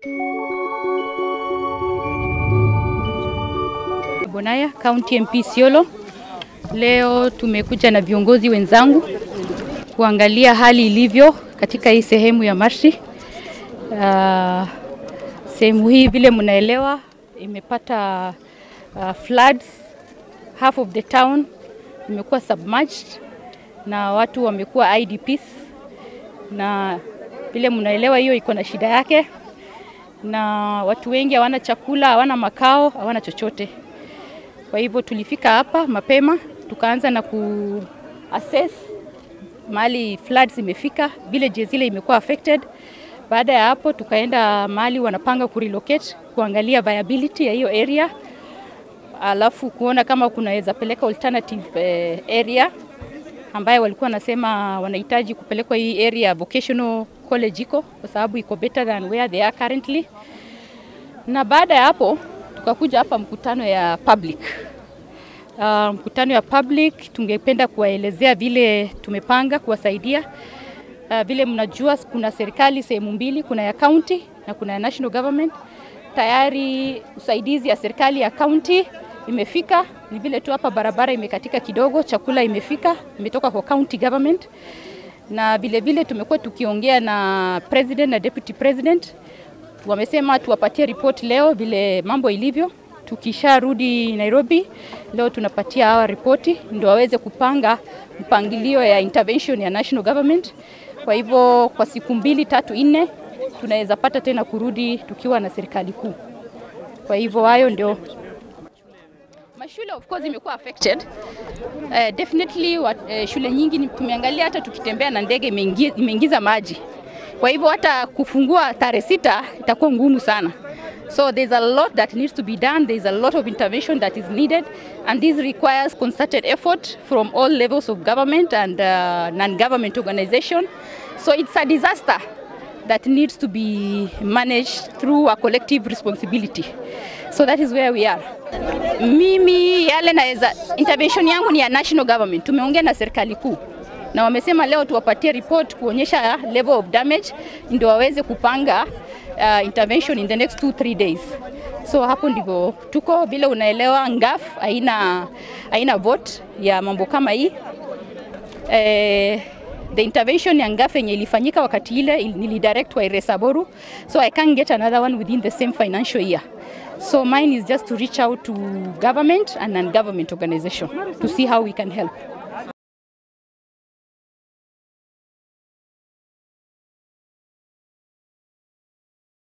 Bonaya, County MP Siolo. Leo tumekuja na viongozi wenzangu kuangalia hali ilivyo katika hii sehemu ya Marshi. Uh, sehemu hii vile mnaelewa imepata uh, floods. Half of the town imekuwa submerged na watu wamekuwa IDPs, na vile mnaelewa hiyo iko na shida yake, na watu wengi hawana chakula, hawana makao, hawana chochote. Kwa hivyo tulifika hapa mapema tukaanza na ku assess mahali floods imefika, villages zile imekuwa affected. Baada ya hapo tukaenda mahali wanapanga kurelocate, kuangalia viability ya hiyo area, alafu kuona kama kunaweza peleka alternative eh, area ambayo walikuwa wanasema wanahitaji kupelekwa hii area vocational college iko kwa sababu iko better than where they are currently. Na baada ya hapo tukakuja hapa mkutano ya public. Uh, mkutano ya public tungependa kuwaelezea vile tumepanga kuwasaidia. Uh, vile mnajua kuna serikali sehemu mbili, kuna ya county na kuna ya national government. Tayari usaidizi ya serikali ya county imefika, ni vile tu hapa barabara imekatika kidogo, chakula imefika, imetoka kwa county government. Na vile vile tumekuwa tukiongea na president na deputy president, wamesema tuwapatie report leo vile mambo ilivyo. Tukisharudi Nairobi leo tunapatia hawa ripoti ndio waweze kupanga mpangilio ya intervention ya national government. Kwa hivyo kwa siku mbili tatu nne tunaweza pata tena kurudi tukiwa na serikali kuu. Kwa hivyo hayo ndio mashule of course imekuwa affected. Uh, definitely what, uh, shule nyingi ni- tumeangalia hata tukitembea na ndege imeingi- imeingiza maji. Kwa hivyo hata kufungua tarehe sita itakuwa ngumu sana. So there's a lot that needs to be done. There's a lot of intervention that is needed and this requires concerted effort from all levels of government and uh, non-government organization. So it's a disaster that needs to be managed through a collective responsibility. So that is where we are. Mimi yale naweza, intervention yangu ni ya national government. Tumeongea na serikali kuu na wamesema leo tuwapatie report kuonyesha level of damage ndio waweze kupanga uh, intervention in the next two, three days. So hapo ndivyo tuko, vile unaelewa, ngaf haina haina vote ya mambo kama hii eh, the intervention ya Ngafe yenye ilifanyika wakati ile il- nilidirect wa Iresaboru, so I can't get another one within the same financial year. So mine is just to reach out to government and non-government organization to see how we can help.